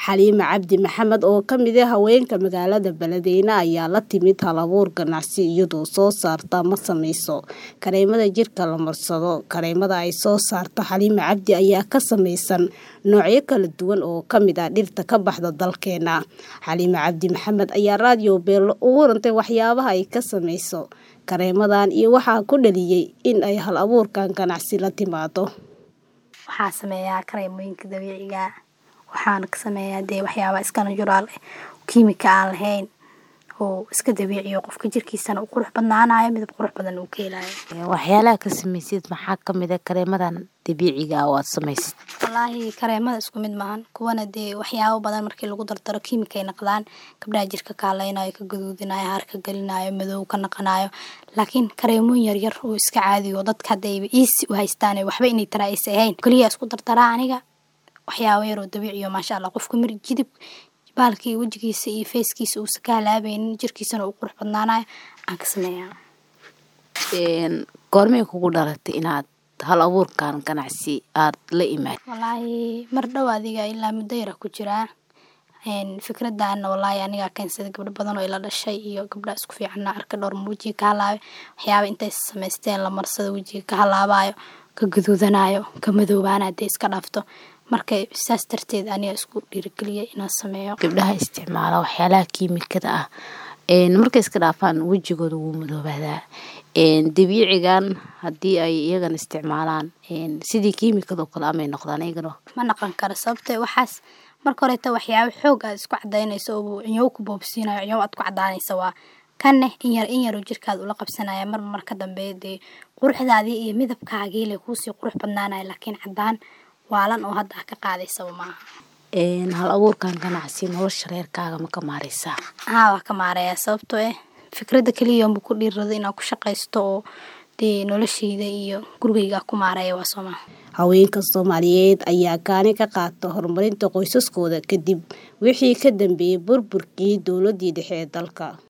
Xaliime Cabdi Maxamed oo ka mid ah haweenka magaalada Beledweyne ayaa la timid hal-abuur ganacsi iyadoo soo saarta ama samayso kareemada jirka la marsado. Kareemada ay soo saarto Xaliime Cabdi ayaa ka samaysan noocyo kala duwan oo ka mid ah dhirta ka baxda dalkeena. Xaliime Cabdi Maxamed ayaa raadiyo Beelo uga warantay waxyaabaha ay ka samayso kareemadan iyo waxa ku dhaliyay in ay hal-abuurkan ganacsi la timaado. Waxaan sameeyaa kareemooyinka dabiiciga ah waxaana ka sameeyaa dee waxyaaba iska natural eh kiimika aan lahayn oo iska dabiici ah qofka jirkiisana uu qurux badnaanayo midab qurux badan uu ka helayo. waxyaalaha ka samaysid maxaa ka mid ah kareemadan dabiiciga ah oo aad samaysid Wallaahi kareemada isku mid maahan kuwana dee waxyaabo badan markii lagu dardaro kiimika ay naqdaan gabdhaha jirka ka hadlaynayo ka gaduudinayo harka gelinayo madow ka naqanayo laakiin kareemooyin yaryar oo iska caadi oo dadka hadayba easy u haystaan waxba inay taraa aysan ahayn kaliya isku dardaraa aniga waxyaabo yar oo dabiici ah maasha Allah qofka mir jidib baalkii wajigiisa iyo feeskiisa uusan ka halaabaynin jirkiisana uu qurux badnaanayo aan ka sameeyaa goormay kugu dhalatay inaad hal abuurkan ganacsi aad la imaad wallaahi mar dhow adiga ilaa muddo yara ku jiraa een fikradana wallaahi aniga keensaday gabdho badan oo ila dhashay iyo gabdha isku fiican arka dhowr ma wajiga ka halaabay waxyaaba intay samaysteen la marsado wajiga ka halaabayo ka gaduudanayo ka madoobaana hadday iska dhaafto marka saas darteed aniga isku dhiirigeliyay inaan sameeyo gabdhaha isticmaala waxyaalaha kiimikada ah een markay iska dhaafaan wejigooda wuu madoobaadaa een dabiicigan haddii ay iyagana isticmaalaan een sidii kiimikada oo kale amay noqdaan iyagana ma naqon karo sababtoo waxaas marka horeeta waxyaabo xoog aad isku cadaynayso oo cinyow ku boobsiinayo cinyow aad ku cadaanaysa waa kanne in yar in yar oo jirkaada ula qabsanaya mar mar ka dambe dee quruxdaadii iyo midabkaagii le kuusii qurux badnaanaya laakiin cadaan waalan oo hadda ah ka qaadaysaba maaha een hal abuurkan ganacsi nolosha reerkaaga ma ka maareysaa haa waa ka maaraya sababtoo eh fikradda keliya unba ku dhiirrado inaan ku shaqaysto oo dee noloshayda iyo gurigayga ku maaraya waa soomaa haweenka Soomaaliyeed ayaa kaalin ka qaata horumarinta qoysaskooda kadib wixii ka dambeeyay burburkii dowladii dhexe ee dalka